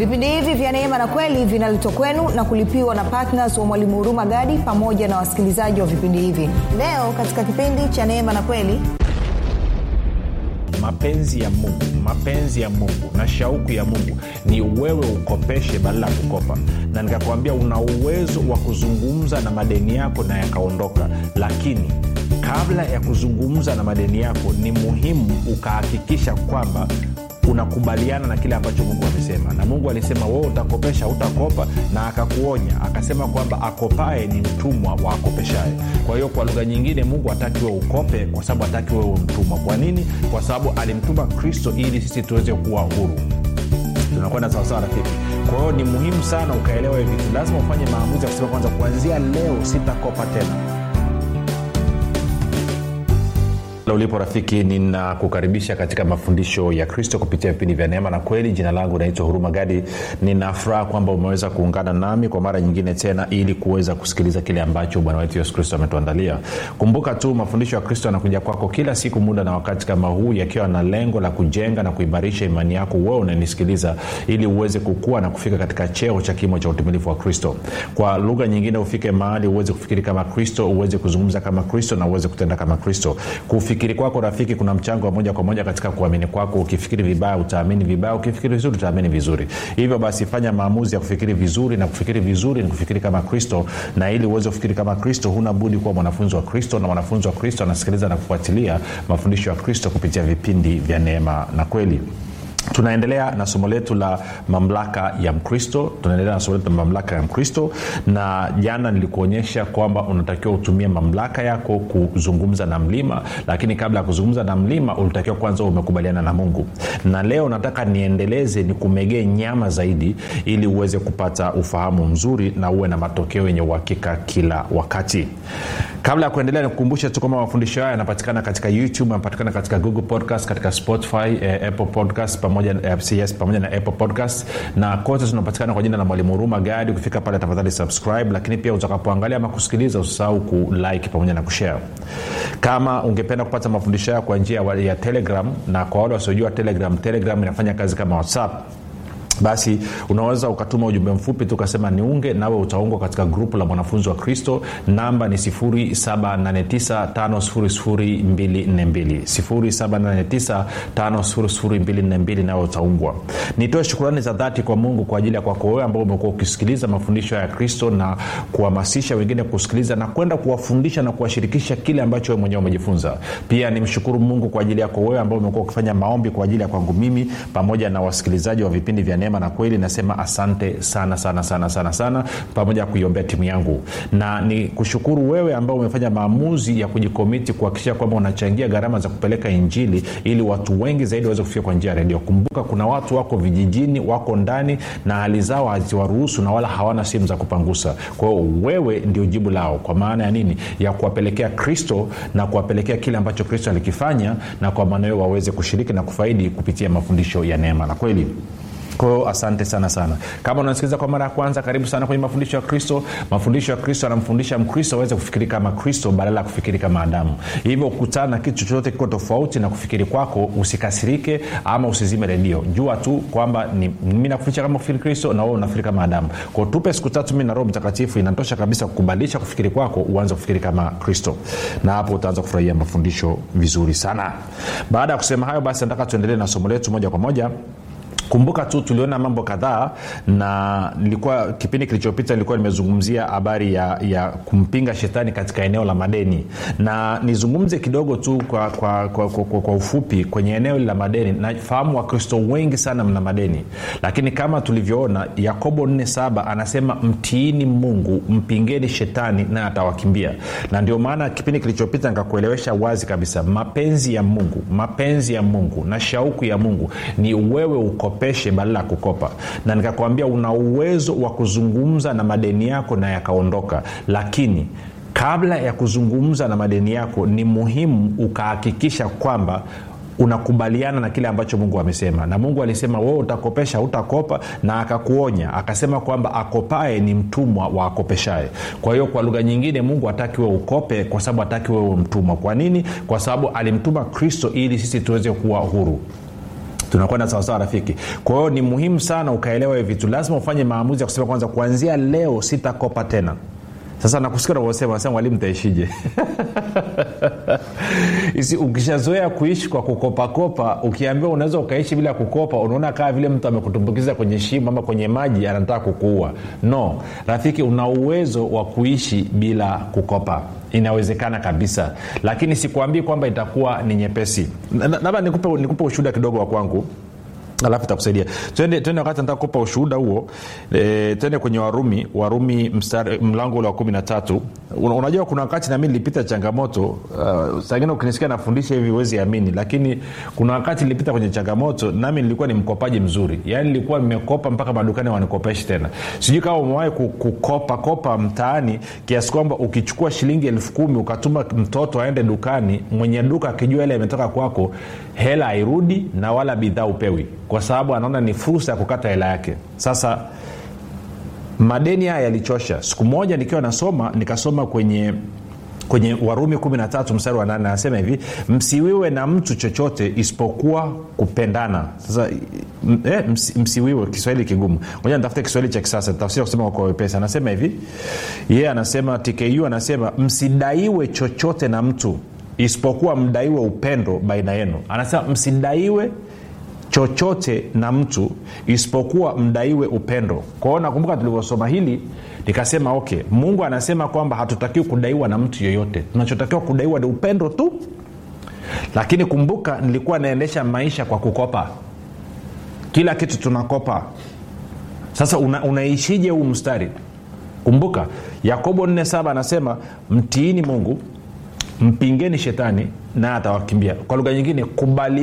vipindi hivi vya neema na kweli vinaletwa kwenu na kulipiwa na ptns wa mwalimu huruma gadi pamoja na wasikilizaji wa vipindi hivi leo katika kipindi cha neema na kweli mapenzi ya mungu mapenzi ya mungu na shauku ya mungu ni wewe ukopeshe badala ya kukopa na nikakwambia una uwezo wa kuzungumza na madeni yako na yakaondoka lakini kabla ya kuzungumza na madeni yako ni muhimu ukahakikisha kwamba unakubaliana na kile ambacho mungu amesema na mungu alisema wewe utakopesha utakopa na akakuonya akasema kwamba akopae ni mtumwa wa akopeshaye kwa hiyo kwa lugha nyingine mungu hataki wewe ukope kwa sababu hataki wewe mtumwa kwa nini kwa sababu alimtuma kristo ili sisi tuweze kuwa huru tunakwenda sawasawa rafiki kwa hiyo ni muhimu sana ukaelewa hivi vitu lazima ufanye maamuzi ya kusema kwanza kuanzia leo sitakopa tena ulipo rafiki ninakukaribisha katika mafundisho ya kristo kupitia vipindi vya neema na kweli jina langu naitwa huruma gadi ninafuraha kwamba umeweza kuungana nami kwa mara nyingine tena ili kuweza kusikiliza kile ambacho bwana wetu yesu kristo ametuandalia kumbuka tu mafundisho ya kristo yanakuja kwako kila siku muda na wakati kama huu yakiwa na lengo la kujenga na kuimarisha imani yako wewe unanisikiliza ili uweze kukua na kufika katika cheo cha kimo cha utimilifu wa kristo kwa lugha nyingine ufike mahali uweze kufikiri kama kristo uweze kuzungumza kama kristo na uweze kutenda kama kristo kufikiri kwako rafiki kuna mchango wa moja kwa moja katika kuamini kwako ukifikiri vibaya utaamini vibaya ukifikiri vizuri utaamini vizuri hivyo basi fanya maamuzi ya kufikiri vizuri na kufikiri vizuri ni kufikiri kama kristo na ili uweze kufikiri kama kristo huna budi kuwa mwanafunzi wa kristo na mwanafunzi wa kristo anasikiliza na kufuatilia mafundisho ya kristo kupitia vipindi vya neema na kweli tunaendelea na somo letu la mamlaka ya mkristo tunaendelea na somo letu la mamlaka ya mkristo na jana nilikuonyesha kwamba unatakiwa utumie mamlaka yako kuzungumza na mlima lakini kabla ya kuzungumza na mlima ulitakiwa kwanza umekubaliana na mungu na leo nataka niendeleze nikumegee nyama zaidi ili uweze kupata ufahamu mzuri na uwe na matokeo yenye uhakika kila wakati kabla ya kuendelea nikukumbushe tu kwamba mafundisho haya yanapatikana katika youtube yanapatikana katika google podcast katika spotify eh, apple podcast pamoja, yes, pamoja na apple podcast na kote tunapatikana kwa jina la mwalimu huruma gadi ukifika pale tafadhali subscribe lakini pia utakapoangalia ama kusikiliza usisahau kulike pamoja na kushare kama ungependa kupata mafundisho hayo kwa njia ya telegram na kwa wale wasiojua telegram telegram inafanya kazi kama whatsapp basi unaweza ukatuma ujumbe mfupi tu ukasema niunge nawe utaungwa katika grupu la mwanafunzi wa kristo namba ni 7895242 7895242 nawe utaungwa nitoe shukurani za dhati kwa mungu kwa ajili ya kwako wewe ambao umekuwa ukisikiliza mafundisho ya kristo na kuhamasisha wengine kusikiliza na kwenda kuwafundisha na kuwashirikisha kile ambacho wewe mwenyewe umejifunza pia nimshukuru mungu kwa ajili yako wewe ambao umekuwa ukifanya maombi kwa ajili ya kwangu mimi pamoja na wasikilizaji wa vipindi vya neema na kweli nasema asante sana sana sana sana sana pamoja na kuiombea timu yangu na ni kushukuru wewe ambao umefanya maamuzi ya kujikomiti kuhakikisha kwamba unachangia gharama za kupeleka injili ili watu wengi zaidi waweze kufika kwa njia ya redio kumbuka kuna watu wako vijijini wako ndani na hali zao haziwaruhusu na wala hawana simu za kupangusa kwa hiyo wewe ndio jibu lao kwa maana ya nini ya kuwapelekea kristo na kuwapelekea kile ambacho kristo alikifanya na kwa maana hiyo waweze kushiriki na kufaidi kupitia mafundisho ya neema na kweli kwao asante sana sana kama unasikiliza kwa mara ya kwanza karibu sana kwenye mafundisho ya kristo mafundisho ya kristo anamfundisha mkristo aweze kufikiri kama kristo badala ya kufikiri kama adamu hivyo kukutana na kitu chochote kiko tofauti na kufikiri kwako usikasirike ama usizime redio jua tu kwamba mi nakufundisha kama kufikiri kristo na wewe unafikiri kama adamu kwao tupe siku tatu mi na roho mtakatifu inatosha kabisa kukubadilisha kufikiri kwako uanze kufikiri kama kristo na hapo utaanza kufurahia mafundisho vizuri sana baada ya kusema hayo basi nataka tuendelee na somo letu moja kwa moja kumbuka tu tuliona mambo kadhaa na nilikuwa kipindi kilichopita nilikuwa nimezungumzia habari ya, ya kumpinga shetani katika eneo la madeni na nizungumze kidogo tu kwa, kwa, kwa, kwa, kwa, kwa ufupi kwenye eneo la madeni nafahamu wakristo wengi sana mna madeni lakini kama tulivyoona yakobo 47 anasema mtiini mungu mpingeni shetani naye atawakimbia na ndio maana kipindi kilichopita nikakuelewesha wazi kabisa mapenzi ya mungu mapenzi ya mungu na shauku ya mungu ni wewe ukopeshe badala ya kukopa na nikakwambia una uwezo wa kuzungumza na madeni yako na yakaondoka lakini kabla ya kuzungumza na madeni yako ni muhimu ukahakikisha kwamba unakubaliana na kile ambacho mungu amesema na mungu alisema wewe utakopesha utakopa na akakuonya akasema kwamba akopae ni mtumwa wa akopeshae kwa hiyo kwa lugha nyingine mungu hataki wewe ukope kwa sababu hataki wewe mtumwa kwa nini kwa sababu alimtuma kristo ili sisi tuweze kuwa huru tunakwenda sawasawa rafiki kwa hiyo ni muhimu sana ukaelewa hivi vitu lazima ufanye maamuzi ya kusema kwanza kuanzia leo sitakopa tena sasa nakusikia unavyosema nasema mwalimu taishije Isi, ukishazoea kuishi kwa kukopakopa ukiambiwa unaweza ukaishi bila kukopa unaona kaa vile mtu amekutumbukiza kwenye shimo ama kwenye maji anataka kukuua no rafiki una uwezo wa kuishi bila kukopa inawezekana kabisa lakini sikuambii kwamba itakuwa ni nyepesi labda nikupe, nikupe ushuhuda kidogo wa kwangu alafu itakusaidia twende twende wakati nataka kupa ushuhuda huo e, twende kwenye warumi warumi mstari, mlango ule wa kumi na tatu unajua kuna wakati nami nilipita changamoto uh, sangine ukinisikia nafundisha hivi huwezi amini lakini kuna wakati nilipita kwenye changamoto nami nilikuwa ni mkopaji mzuri yaani nilikuwa nimekopa mpaka madukani wanikopeshi tena sijui kama umewahi kukopa kopa mtaani kiasi kwamba ukichukua shilingi elfu kumi ukatuma mtoto aende dukani mwenye duka akijua ile imetoka kwako hela hairudi na wala bidhaa upewi kwa sababu anaona ni fursa ya kukata hela yake sasa madeni haya yalichosha siku moja nikiwa nasoma nikasoma kwenye kwenye warumi 13 mstari wa 8 anasema hivi msiwiwe na mtu chochote isipokuwa kupendana sasa eh, ms, msiwiwe kiswahili kigumu moja nitafute kiswahili cha kisasa tafsiri kusema kwa wepesi anasema hivi yeye yeah, anasema tku anasema msidaiwe chochote na mtu isipokuwa mdaiwe upendo baina yenu anasema msidaiwe chochote na mtu isipokuwa mdaiwe upendo kwao nakumbuka tulivyosoma hili nikasema okay mungu anasema kwamba hatutakiwi kudaiwa na mtu yeyote tunachotakiwa kudaiwa ni upendo tu lakini kumbuka nilikuwa naendesha maisha kwa kukopa kila kitu tunakopa sasa una, unaishije huu mstari kumbuka yakobo 47 anasema mtiini mungu mpingeni shetani naye atawakimbia kwa lugha nyingine kubali